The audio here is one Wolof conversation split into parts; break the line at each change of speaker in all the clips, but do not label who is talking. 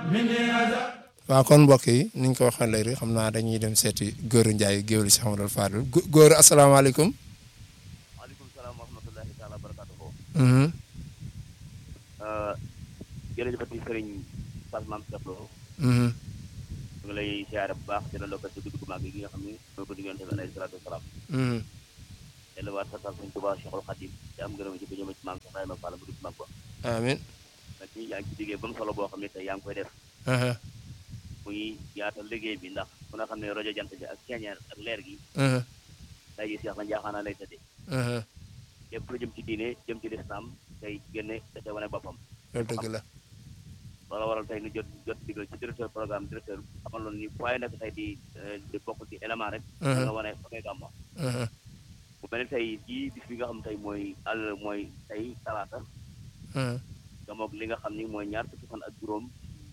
waaw kon mbokk yi ni ñu ko waxee léegi xam naa dañuy dem seeti Gora Ndiaye géwél si Amadou Fadel góor asalaamaaleykum.
waaleykum salaam wa rahmatullahi taala wa barakatuhu.
Mhm.
jërëjëfati sëriñ Fass Mame Cheikh Lo
Mhm.
ñu ngi lay siyaare bu baax di la ndokkal ci guddi gu mag gi nga xam ne mooy guddi yonent bi alayhi salaatu wasalaam
Mhm.
delluwaat sa tal sëñ Tuubaa Cheikhul Khadim te am ngërëm ci ba jëme ci maam Cheikh Ibrahima Fall bu dugg mag ba
amiin.
nag ñi yaa ngi ci liggéey ba mu solo boo xam ne tey yaa ngi koy def
Aha.
muy yaatal liggéey bi ndax ku nga xam ne rajo jant bi ak ceeñeer ak leer gi
Aha.
tey ji Cheikh na njaaxaana lay tëddee
Aha.
lépp lu jëm ci diine jëm ci lislaam tey génne da cay wane boppam
loolu dëgg la.
loolu waral tey nu jot jot digal ci directeur programme directeur xamal loon ni waaye nag tey di di bokk ci élément rek da nga wane fa ngay gàmmo
Aha.
bu mel ni tey jii bis bi nga xam tey mooy àll mooy tey talaata
Aha.
gamoog li nga xam ni mooy ñaar fukki fan ak juróom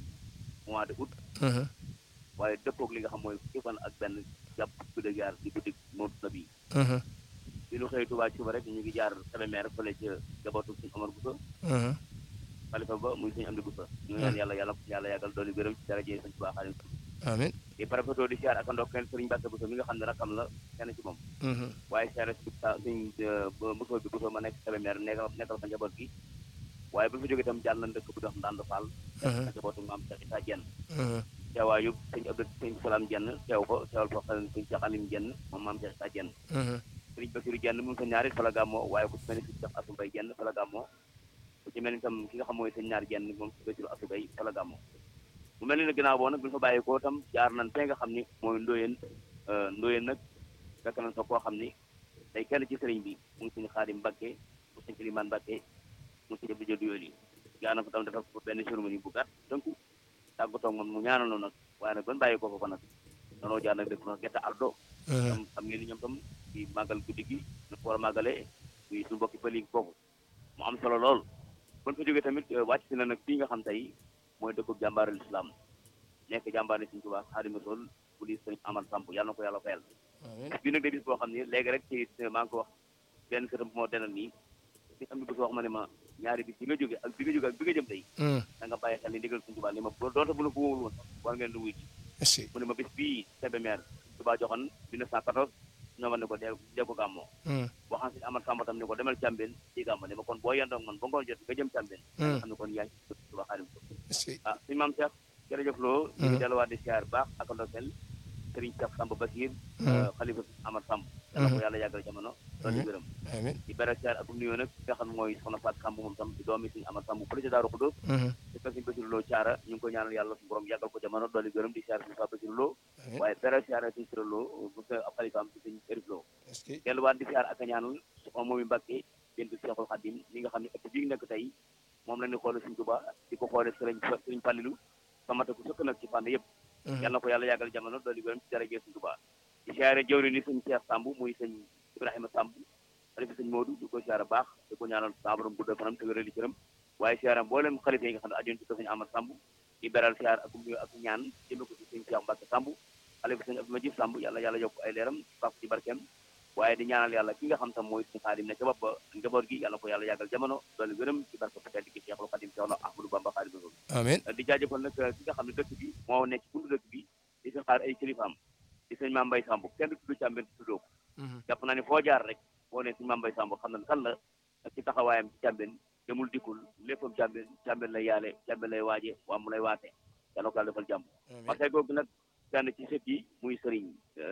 mois de août
Aha.
waaye dëppoog li nga xam mooy fukki fan ak benn jàpp guddi gaar di guddi moom na bi
Aha.
bi nu xëy Tuubaa ci suba rek ñu ngi jaar Kébémer fële ca jabootu suñu Omar Bousso
Aha.
xalifa ba muy suñu am di Bousso ñu ñaan yàlla yàlla yàlla yàggal dooli gërëm ci daraje suñu Tuubaa xaalim
amiin.
di parafetoo di siyaar ak ndokkeel sëriñ Mbàkke Bousso mi nga xam ne rakam la kenn ci moom
Mhm.
waaye siyaare si sa suñ Bousso bi Bousso ma nekk Kébémer nekkal nekkal fa njaboot gi waaye bu fa jógee itam jàll na dëkk bu dox Ndand Fall
Aha.
ak njabootu maam Cheikh Issa Diène
Aha.
teewaayu sëñ Abdou sëñ Salam Diène teew fa teewal fa xel sëñ Cheikh Alim Diène moom maam Cheikh Issa Diène
Aha.
sëriñ Bassirou Diène mu ngi fa ñaari fa la gàmmoo waaye ku ci mel ni sëñ Cheikh Assou Mbaye Diène fa la gàmmoo ku ci mel ni tam ki nga xam mooy sëñ ñaari Diène moom sëñ Bassirou Assou Mbaye fa la gàmmoo mu mel ni nag ginnaaw boo nag bu ñu fa bàyyi ko tam jaar nañ fee nga xam ni mooy ndóoyeen ndóoyeen nag fekk nañ fa koo xam ni day kenn ci sëriñ bi mu ngi sëñ Xaadim Mbakke mu sëñ Kilimaan Mbakke mu sëñ Abdou Diop yooyu gaa na ko tam dafa benn cérémonie bu gàtt donc tàggatoo moom mu ñaanal noonu nag waaye nag ban bàyyi ko fa nag danoo jaar nag def na gerte ardo
Aha.
tam xam ngeen ni ñoom tam di màggal guddi gi nu ko war a màggalee muy suñu mbokki pël yi foofu mu am solo lool ban fa jógee tamit eh, wàcc si na nag fii nga xam tey mooy dëkkub jàmbaarul islam nekk jàmbaar ni suñu Tuubaa Xaadimu Rasuul bu di sëñ Amar Samb yàlla na ko yàlla fayal
Amiin.
bii nag day bis boo xam ne léegi rek ci maa ngi ko wax benn sëtam bu moo denal nii si am ni bés wax ma ne ma ñaari bis bi nga jóge ak bi nga jóge ak bi nga jëm tey
Mhm.
da nga bàyyi xel ni ndigal suñu Tuubaa li ma doonte bu la ko wóorul woon sax war ngeen lu wuy ci
Merci.
mu ne ma bis bii Kébémer Tuubaa joxoon 1914 ñoo ma ne ko dee dee ko gàmmoo
Mhm.
waxaan si Amar Samba tam ne ko demal Càmbeen ci gàmmo ne ma kon boo yendoog man ba ngoon jot nga jëm Càmbeen
Mhm.
xam ne kon yaa ngi ci Tuubaa Xaadimu Rasuul
Merci.
ah suñu maam Cheikh jërëjëf loo ñu ngi
Mhm.
delluwaat di siyaar baax ak ndokkeel Serigne Cheikh Samba Basir
Mhm.
xalifa Amar Samb yàlla ko
Mhm.
yàlla yàggal jamono doon
Amiin.
gërëm
Amiin.
di beral siyaar ak nuyoo nag ki nga xam ne mooy soxna Fatou Samb moom tam di doomi suñu Amar Samb fële ca Daaru Xudoos
Mhm.
di ko suñu Basir Lo caara ñu ngi ko ñaanal yàlla suñu borom yàggal ko jamono doon gërëm di siyaar suñu Fatou Basir Lo
Amiin.
waaye beral siyaar suñu Sira Lo bu sa ab xalifaam ci suñu Erif Lo
Est-ce que
delluwaat di siyaar ak a ñaanal soxna moomi Mbàkke bintu Seexul Xadim li nga xam ne ëtt bii nekk tey moom la ñu xoole suñu Tuubaa di ko xoole sëriñ sëriñ Fallilu samata ku sëkk nag ci fànn yëpp
Mhm.
yàlla na ko yàlla yàggal jamono doon gërëm ci dara suñu Tuubaa di siyaare jëwri ni sëñ Cheikh Samb muy sëñ Ibrahima Samb xalifa sëñ Moodu di ko siyaare baax di ko ñaanal sa borom guddal fanam te wéral cëram waaye siyaare mboolem xalifa yi nga xam ne ajoon ci ko sëñ Amar Samb di beral siyaar ak nuyu ak ñaan jëme ko ci sëñ Cheikh Mbacke Samb xalifa sëñ Abdou Majid Samb yàlla yàlla yokk ay leeram faf ci barkeem waaye di ñaanal yàlla ki nga xam tam mooy sëñ Xaadim ne ca bopp ba njaboot gi yàlla ko yàlla yàggal jamono doolu gërëm ci barke bu tedd gi Cheikhul Xadim Cheikh Ahmadou Bamba Xaadimu Rasuul
Amiin.
di jaajëfal nag ki nga xam ne dëkk bi moo nekk ci buntu dëkk bi di fi xaar ay kilifaam di sëñ Maam Mbay Samb kenn du tudd Càmbeen tuddoo ko
Mhm.
jàpp naa ne foo jaar rek boo ne sëñ Maam Mbay Samb xam na kan la ak ci taxawaayam ci Càmbeen demul dikkul léppam Càmbeen Càmbeen lay yaale Càmbeen lay waaje waa mu lay waate yàlla ko yàlla defal jàmm
Amiin.
parce que googu nag kenn ci sët yi muy sëriñ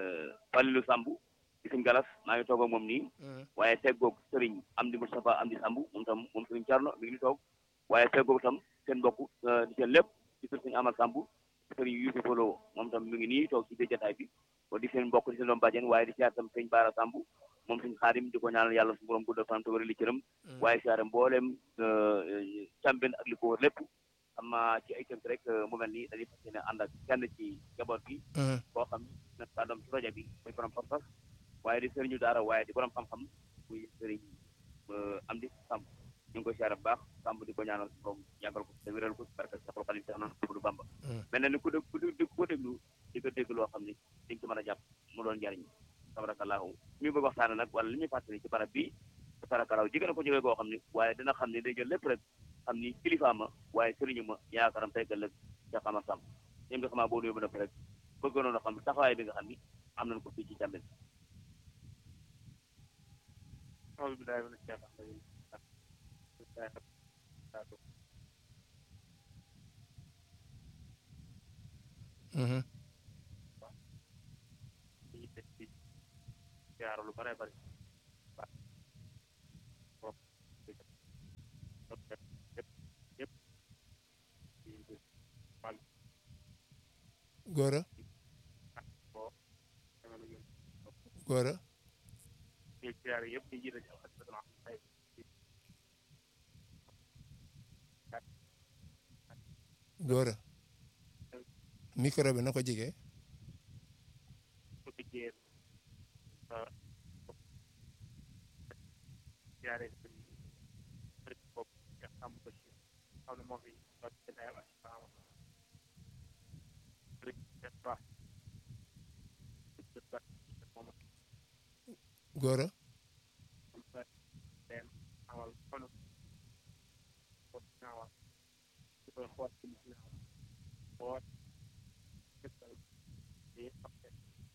Falilu Samb di sëñ Galas maa ngi toog ak moom nii
Mhm.
waaye teggoog sëriñ Amdi Moustapha Amdi Samb moom tam moom sëriñ Carno mi ngi ni toog waaye teggoog tam seen mbokk eh, di seen lépp di kër sëriñ Amal Samb sëriñ Yusuf Lo moom tam mi ngi nii toog ci biir jotaay bi ko di seen mbokk di seen doom bàjjen waaye di siyaar tam sëriñ Baara Samb moom sëriñ Xaadim di ko ñaanal yàlla su borom guddal fanam te wéral li cëram
Mhm.
waaye siyaare mbooleem Càmbeen ak li ko wër lépp xam naa ci ay tënk rek eh, mu mel ni dañuy fas yéene ànd ak kenn ci njaboot gi
Mhm.
koo xam ne kàddoom ci projet bi muy borom pas-pas waaye di sëriñu daara waaye di borom xam-xam muy sëriñ am di Samb ñu ngi koy siyaare bu baax Samb di ko ñaanal borom yàggal ko te wéral ko barke Seexul Xadiim Seex Ahmadu Bamba
Mhm.
mel na ni ku dégg ku dégg ku ko déglu di ko dégg loo xam ni di nga ci mën a jàpp mu doon njariñ tabarakallahu mi bëgg waxtaane nag wala li ñuy fàttali ci barab bi tabarakallahu jigéen na ko jógee koo xam ni waaye dina xam ni day jël lépp rek xam ni kilifa ma waaye sëriñu ma yaakaaram tey ëllëg Cheikh Amar Samb ñoom bi xamaa boo nuyoo ba def rek bëggoon a xam taxawaay bi nga xam ni am nañ ko fii ci Cambérène
أعوذ بالله من الشيطان الرجيم
Mhm.
ñu def ci ziara lu bare bari waaw yëpp yëpp ci wàll
Góora
boo jamono yi
Góora
ci ziara yëpp ñu jiite ci alhamdulilah ay
Góora micro bi na ko jege
ko liggéey ziare ci bopp nga xam ko ci xam ne moo fi doon ci dayam ak faama rek def ba moom
Góora
leen amal kon ko ñaawal ci koy xool ci ñaawal boo gëstal di xam ne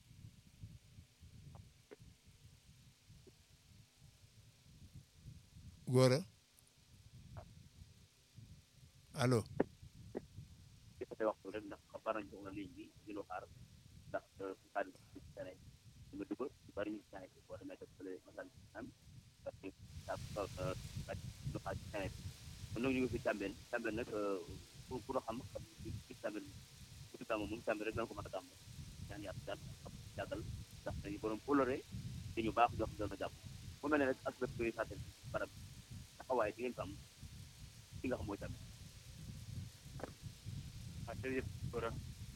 Góora allo
ci côté waxtu rek ndax xam nañ jox na ligne bi di lu xaar ndax xaalis bi ci tane ñu nga dugal ñu bari ñu ci tane boo demee def fële masal am parce que daa ko bàcc lu xaar ci tane kon nag ñu ngi fi Cambérène Cambérène nag pour pour xam xam ci Cambérène pour gàmm moom Cambérène rek dana ko mën a gàmm ñaan yàlla daal xam jàggal ndax dañu borom coloré te ñu baax jox doon a jàpp mu mel ne rek ak lépp koy fàttali barab taxawaay di ngeen ko am ci nga xam mooy Cambérène
ah jërëjëf Gora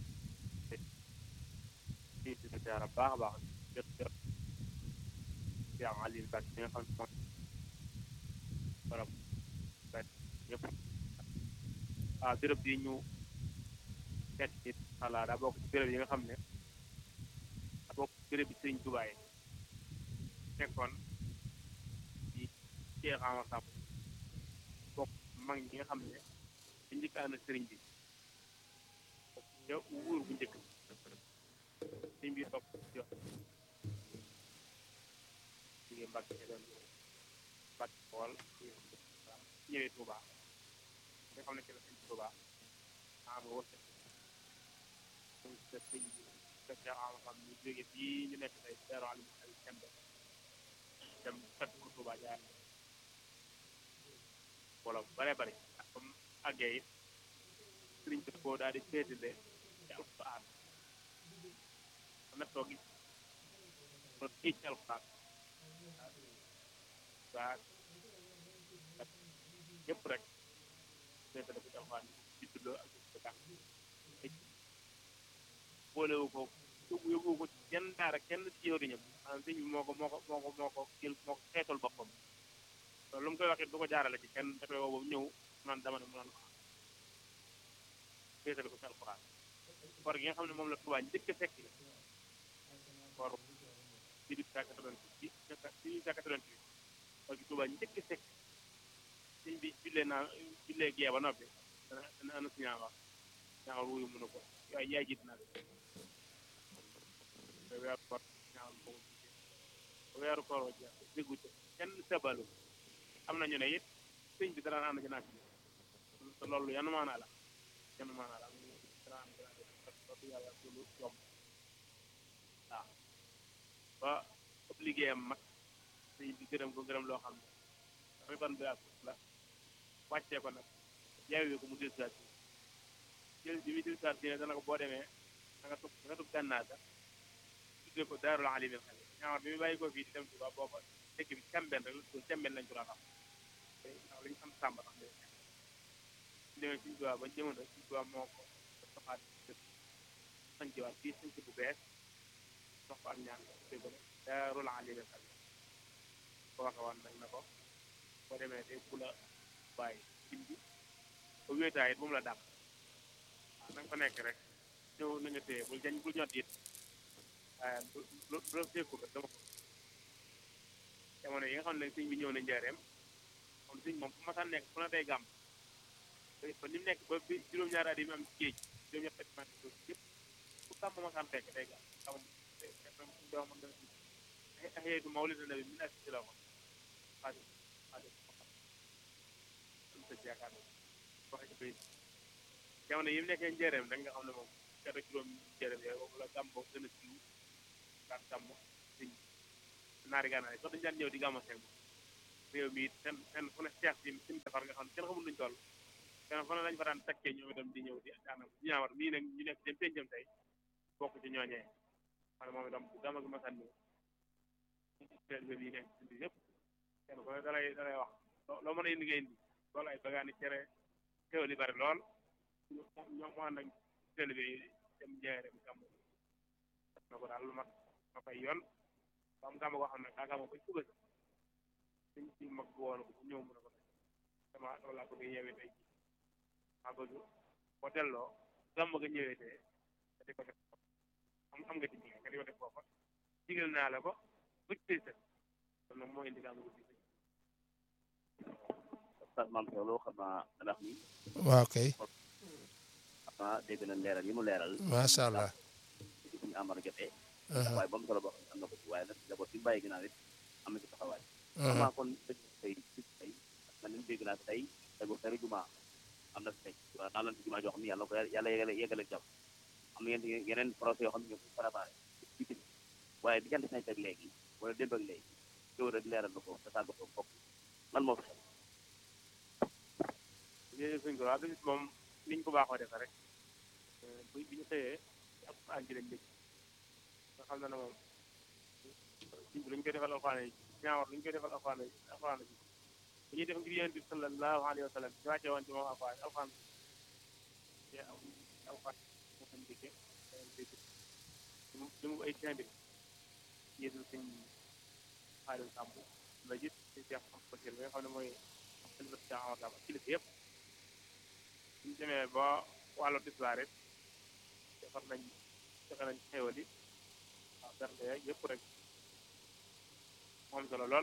ci ci ziara baax a baax jot jot ci am Aliou Ba mi nga xam ne moom borom ba ñëpp ah béréb yi ñu seet ci xalaa daa bokk ci béréb yi nga xam ne daa bokk ci béréb yi Sëriñ Tuubaa yi nekkoon ci Cheikh Amadou Samb bokk mag ñi nga xam ne ci njëkk ànd ak sëriñ bi yow wuur bu njëkk sëriñ bi topp jox jógee Mbàkke doon Mbàkke xool ñëwee Touba nga xam ne ci la sëñ Touba am wërsëg donc te sëñ bi te Cheikh Amadou xam ñu jógee fii ñu nekk tey Daaru Alim ay Kembe dem fekk ko Touba jaar wala bu bare bari ak comme àggee it sëriñ bi koo daal di féetale ci alxuraan am na toog it kon kii ci alxuraan waa yëpp rek féetale ko ci alxuraan di tuddoo ak di baax boolewu ko yóbbu yóbbu ko ci jenn daara kenn ci jëwriñam maanaam sëñ bi moo ko moo ko moo ko moo ko jël moo ko xeetal boppam loolu lu mu koy waxee du ko jaarale ci kenn dafay woo boobu ñëw naan dama ne mu naan féetale ko ci alxuraan koor gi nga xam ne moom la Tuubaa njëkk a fekk koor 1888 1888 koor gi Tuubaa njëkk a fekk sëñ bi jullee naa jullee gee ba noppi dana dana ana si ñaawa ñaawal wuyu mënu ko yaay yaay jiit naa te weeru koor ñaawal ko weeru koor wa jeex déggu ci kenn sebalu am nañu ne it sëñ bi dara ànd ci naaj bi te loolu yanu maanaa la yanu maanaa la dara ànd ci naaj bi loolu yàlla lu yomb waaw ba ëpp liggéeyam mag sëñ bi gërëm ko gërëm loo xam ne dafay ban bi la wàccee ko nag yaawee ko mu del saat jël bi muy del saat ne dana ko boo demee da nga tub da nga tub gànnaar ga tuddee ko daarul alimil xale ñaawar bi muy bàyyi ko fii di dem Tuuba booba dëkk bi cambeen rek la tudd cambeen lañ ko daan xam ndax lañu am sàmba tax de demee suñu Tuuba ba jamono suñu Tuuba moo ko soxaat sañciwaat fii sañc bu bees sox ko ak ñaan dégg nga daarul alimil xale ko waxe woon nag na ko boo demee day bu la bàyyi dim bi ba wéetaay it bu mu la dàq waaw na nga fa nekk rek ñëw na nga téye bul jañ bul ñot it waaye lu la fekku ba dama ko jamono yi nga xam ne sëñ bi ñëw na njaareem moom sëñ moom fu ma sa nekk fu na day gàmm ba ni mu nekk ba bi juróom-ñaari at yi mu am ci géej juróom-ñaari at yi mu am ci géej yëpp ku sàmm ma sàmm fekk day gaaw xamul doo mën dana axeetu mawlida nabi min ak ci la ko xaalis xaalis am sa yaakaar waxe ci bay jamono yi mu nekkee njëreem rek nga xam ne moom kata juróom njëreem yooyu boobu la gàmbo gën a siw daan gàmmo siñ naari gànnaar yi sax dañu daan ñëw di gàmmo seen réew mi it fenn fenn fu ne seex si si mu defar nga xam ne kenn xamul nuñ toll fenn fu ne lañ fa daan takkee ñoom itam di ñëw di daanam ñaawar mii nag ñu nekk dem pencam tey bokk ci ñooñee xam ne moom itam bu gàmmo gi masan ñëw bi nekk si yëpp kenn ku ne dalay dalay wax loo mën a indi nga indi loolu ay bagaani cere xéwal yi bari lool ñoo mu ànd ak télé bi dem njëriñ gàmmu na ko daal lu mat ma fay yoon ba am gàmmu koo xam ne kaa gàmmu ba suba si suñ si mag bu woon ko ñëw mu ne ko dama dama laa bëgg yeewee tey ji maa bëgg boo delloo gàmmu nga ñëwee tee nga di ko def am am nga ci jigéen nga di ko def foofa digal naa la ko bëgg tey sa kon nag moo indi gàmmu bi
Oustaz Mame Sow xam naa ndax ni
waaw kay
xam naa dégg na leeral yi mu leeral
macha allah.
ci suñu amar jotee waaye ba mu solo boo xam ne am na ko ci waaye nag d'abord bi mu bàyyi ginnaaw it am na ci taxawaay xam naa kon dëgg tey ci tey man ni dégg naa fi tey tegu tari juma am na fi tey waaw naa lan ci juma joo xam ne yàlla ko yàlla yegale yegale jàmm am na yeneen yeneen projet yoo xam ne ñoo ko préparé ci ci waaye diggante nañ teg léegi wala démb ak léegi yow rek leeral na ko te tàggatoo bokk lan moo fi xew
jërëjëf sëñ Gora bis moom niñ ko baaxoo defee rek bu bi ñu xëyee ci ab an ci lañ dëkk nga xam ne ne moom siñ bi lu ñu koy defal alxuraan yi ñaawar lu ñu koy defal alxuraan yi alxuraan yi bu ñuy def ngir yonent bi sallallahu alayhi wa sallam ñu wàcce woon ci moom alxuraan alxuraan te alxuraan moo xam dëkke dëkk li mu ay timbi yéesul sëñ xaalis sàmb la gis ci Cheikh am Bachir bi nga xam ne mooy université Amar Lam ak kilifa yëpp suñu demee ba wàllu tisbaar it defar nañ joxe nañ xéewal yi waaw bernde yeeg yëpp rek moom solo lool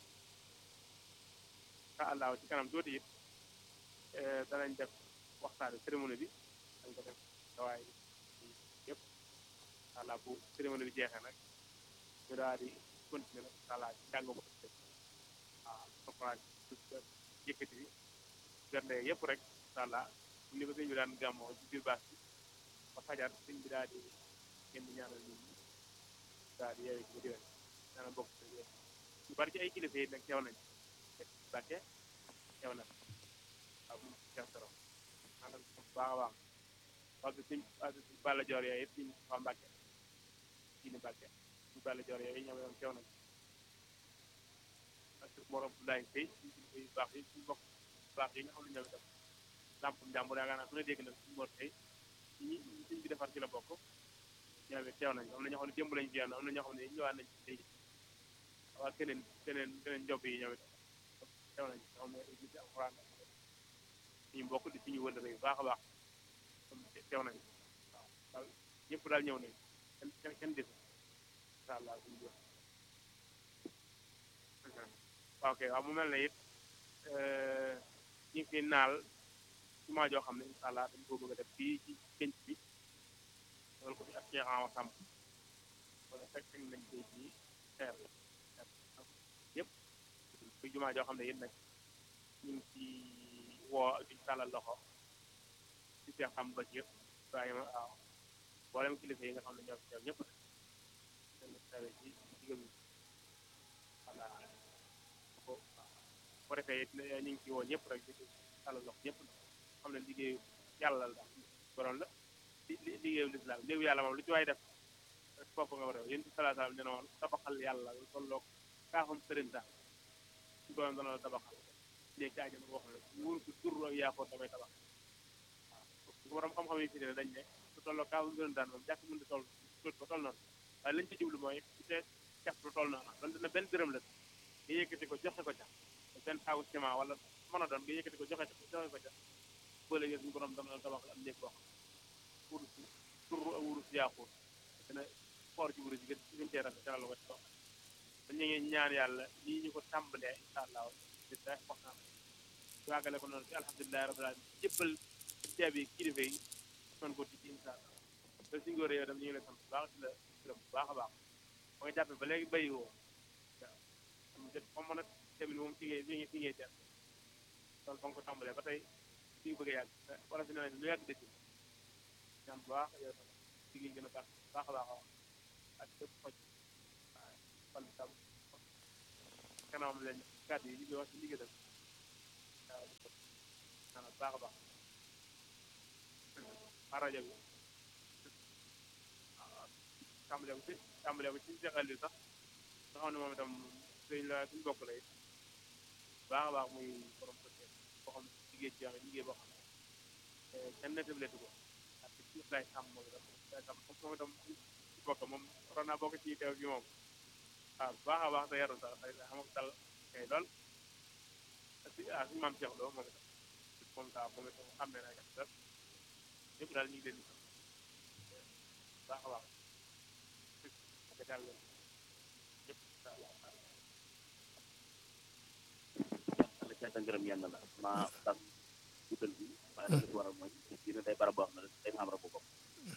incha allah ci kanam tuuti it danañ def waxtaane cérémonie bi dañ ko def dawaay yëpp incha allah bu cérémonie bi jeexee nag ñu daal di continuer nag incha allah ci njàng mo waaw conférence yëkkati bi bernde yëpp rek incha allah ni ko sëñ bi daan gàmmoo ci biir baas bi ba fajar sëñ bi daal di génn ñaanal nit ñi daal di yeewee ci diwen ñaanal bokk ci yéen ñu bari ci ay kilifa yi nag teew nañ Mbàkke teew na waaw bu teew soro maanaam bu baax a baax parce que sëñ parce que Balla Joor yooyu yëpp ñu waa Mbàkke ci ni Mbàkke ñu Balla Joor yooyu ñoom ñoom teew nañ parce que morom Abdoulaye Sey suñu kilifa yu baax yi suñu bokk baax yi nga xam ne ñoom itam lampum jàmbur yaakaar naa su ne dégg na suñu mor tey ñi suñ bi defar ci la bokk ñoom it teew nañ am na ñoo xam ne démb lañ fi yoon am na ñoo xam ne ñëwaat nañ ci tey waa keneen keneen keneen njob yi ñoom it teew nañ ñoo xam ne gis alxuraan suñu mbokk di suñu wëndale yu baax a baax teew nañ waaw daal ñëpp daal ñëw nañ kenn kenn des incha allah suñu jëf waaw kay waaw mu mel ne it ñu ngi fi naal jumaa joo xam ne incha allah dañ ko bëgg a def fii ci penc bi loolu ko fi ak Cheikh Awa Samb wala fekk nañ koy ci xeer yëpp fi jumaa joo xam ne it nag ñu ngi ci woo di tàllal loxo ci Cheikh Samb Bachir Ibrahima waaw mboolem kilifa yi nga xam ne ñoo fi teew ñëpp nag teewe ci digal bi voilà ko ko defee it ñu ngi ci woo ñëpp rek di tàllal loxo ñëpp xam ne liggéeyu yàlla la borom la li liggéeyu lislaam liggéeyu yàlla moom lu ci waay def foofu nga war a yéen ci salaa salaam nee na woon tabaxal yàlla lu tolloog kaafam sëriñ sax su borom dana la tabaxal léegi kaa jëm wax la wóor ko tur ak yaa ko damay tabax waaw borom xam-xam yi fi ne dañ ne lu tolloog kaafam sëriñ daan moom jàkk mën di toll ba toll noonu waaye lañ ci jublu mooy su te jàpp lu toll noonu donte na benn dërëm la nga yëkkati ko joxe ko ca benn saaku ciment wala mën a doon nga yëkkati ko joxe ko joxe ko ca bële suñu borom dana la tabax am néeg boo xam wurus tur ak wurus yaaxuut dina xoor ci wurus yi gën gën cee rafet dana la ko ci toog dañu ngi ñaan yàlla nii ñu ko tàmbalee incha allah di da wax naa waagale ko noonu ci alhamdulilahi rabbil alamin jëppal ceeb yi kilifa yi mën ko ci incha allah te suñu góor yow tam ñu ngi lay sant bu baax di la gërëm bu baax a baax ba nga jàppe ba léegi béyi woo waaw am jot comme mën a tamit moom fi ngay fi ngay fi ngay teel loolu fa nga ko tàmbalee ba tey fi nga bëgg a yàgg wala fi ne lu yàgg dëkk ñaan bu baax yow tam fi ngay gën a baax baax a baax a ak bépp xoj waaw fan tam kanamam leen kàddu yi ñu wax ci liggéey waaw maanaam baax a baax a rajo bi waaw tàmbalee ko ci tàmbalee ko ci seqal bi sax nga xam ne moom itam suñ la suñ bokk la it baax a baax muy borom côté boo xam ne liggéey ci yàlla liggéey boo xam ne kenn nettabilitu ko parce que ci lay sàmm moom itam lay sàmm comme moom itam ci bokk moom waroon naa bokk ci teew gi moom waaw baax a baax te yaru sax xëy na xam nga dal kay lool si ah suñu maam Cheikh Lo moom itam moom saa moom itam xam ne naa kat ñëpp daal ñu ngi leen di baax a baax ak daal ñëpp
la cant ak ngërëm yenn la ma tas guddal bi waaye la ci waral mooy dina day barab boo xam ne day am rabu bopp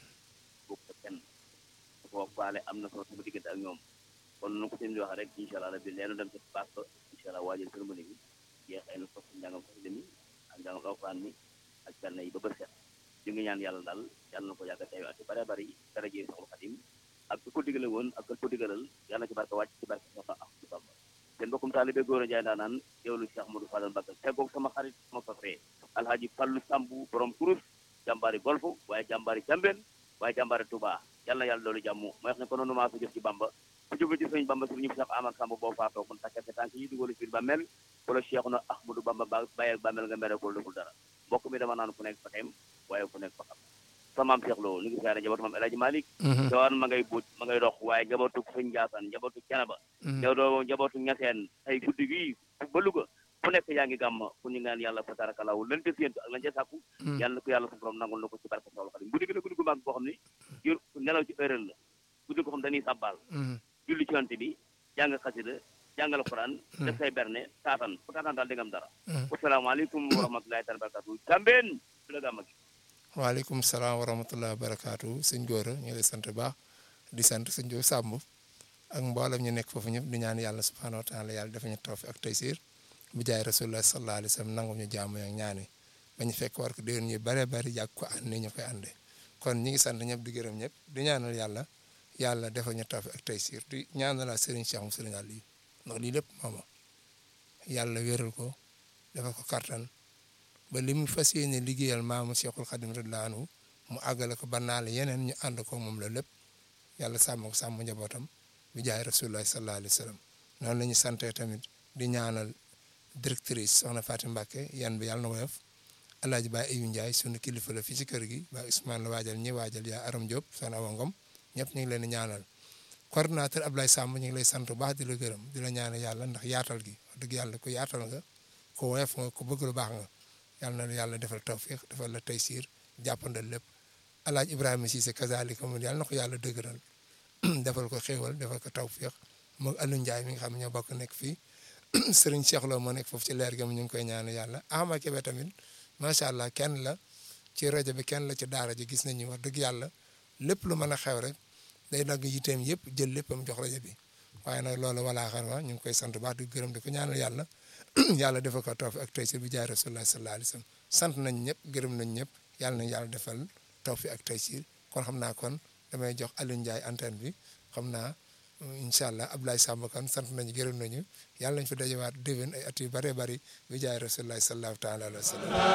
bokk te kenn su ko faale am na solo sama diggante ak ñoom kon nu ko seen di waxee rek incha allah rabbi leenu dem ci baax ba incha allah waajal cérémonie bi jeexee na sos njàngam xasida mi ak njàngam alxuraan mi ak benn yi ba bër set ñu ngi ñaan yàlla daal yàlla na ko yàgg a teew at yu bare bari dara jëye saxul xadim ak ku ko digale woon ak ku ko digalal yàlla na ci barke wàcc ci barke soxna ak ci bamba seen mbokkum taalibe góor a jaay daa naan teewlu Cheikh Modou Fadal Mbacké teggoog sama xarit sama sofree alhaji Fallu Sambu borom kurus jàmbaari golfu waaye jàmbaari jambeen waaye jàmbaari Touba yàlla na yàlla loolu jàmm mooy wax ne ko noonu maa ko jëf ci bamba ku jóge ci sëñ bamba sëriñ Cheikh Amar Samb boo faatoo mun takkate tànk yi dugal ci biir bàmmeel wala Cheikh na Ahmadou Bamba ba bàyyi bàmmeel nga mere ko deful dara mbokk mi dama naan fu nekk fa xem waaye fu nekk fa xam sama maam Cheikh Lo ñu ngi siyaare njabootu maam El Hadji Malick dawaan ma ngay buuj ma ngay dox waaye njabootu sëñ Ndiassane njabootu Canaba njabootu njabootu Ñaseen ay guddi gi ba Louga fu nekk yaa ngi gàmm fu ñu ngaan yàlla fa tarakalaw lan ca séentu ak lan ca sàkku yàlla na ko yàlla sa borom nangul na ko ci barke Soxla Xadim guddi gi la guddi gu mag boo xam ne jur nelaw ci heure la guddi ko xam dañuy sàbbaal julli ci yonent bi jàng xasida jàngal Quran def say berne taatan fu taatan daal di nga am dara asalaamaaleykum wa rahmatulahi taala barakatu Cambeen su la gàmm gi
waaleykum salaam wa rahmatulah wa barakaatu sëñ Gora ñu ngi lay sant baax di sant sëñ Diop Samb ak mboolem ñu nekk foofu ñëpp di ñaan yàlla subhaanahu wa taala yàlla dafa ñu tawfiq ak taysir bu jaay rasulullah sallallahu alayhi wa sallam nangu ñu jaamu ak ñaan yi ba ñu fekk war ko déwén ñu bare bari yàgg ko ànd ni ñu koy àndee kon ñi ngi sant ñëpp di gërëm ñëpp di ñaanal yàlla yàlla dafa ñu tawfiq ak taysir di ñaanal Serigne Cheikh mu Serigne Aliou ndax lii lépp mooma yàlla wéral ko dafa ko kartan ba li mu fas yéene liggéeyal maamu Cheikhul Khadim radiyallahu anhu mu àggale ko ba naale yeneen ñu ànd ko moom la lépp yàlla sàmm ko sàmm njabootam bi jaay rasulullah sallallahu alayhi wa sallam noonu la ñu santee tamit di ñaanal directrice soxna Fatim Mbacke yan bi yàlla na woyof alaaji Baye Ayou Ndiaye sunu kilifa la fii ci kër gi ba Ousmane la waajal ñi waajal yaa Aram Diop soxna Awa Ngom ñëpp ñu ngi leen di ñaanal coordonnateur Ablaye Samb ñu ngi lay sant bu baax di la gërëm di la ñaanal yàlla ndax yaatal gi wax dëgg yàlla ku yaatal nga ku woyof nga ku bëgg lu baax nga yàlla na yàlla defal tawfiq defal la taysiir jàppandal lépp alaaj Ibrahima Cissé kazalika moom yàlla na ko yàlla dëgëral defal ko xéewal defal ko tawfiq moog Aliou Ndiaye mi nga xam ne ñoo bokk nekk fii Serigne Cheikh Lo moo nekk foofu ci leer gi ñu ngi koy ñaan yàlla Ahmad Kébé tamit macha allah kenn la ci rajo bi kenn la ci daara ji gis nañu wax dëgg yàlla lépp lu mën a xew rek day dagg yiteem yëpp jël léppam jox rajo bi waaye nag loolu walaa xar wa ñu ngi koy sant baax di gërëm di ko ñaanal yàlla yàlla defal ko tawfiq ak taysir bi jaay rasulullah sallallahu alayhi wa sallam sant nañ ñëpp gërëm nañ ñëpp yàlla nañ yàlla defal tawfiq ak taysir kon xam naa kon damay jox Aliou Ndiaye antenne bi xam naa incha allah Abdoulaye Samb kan sant nañu gërëm nañu yàlla nañ fi dajewaat déwén ay at yu bëree bëri bi jaay rasulullah sallallahu taala alayhi wa sallam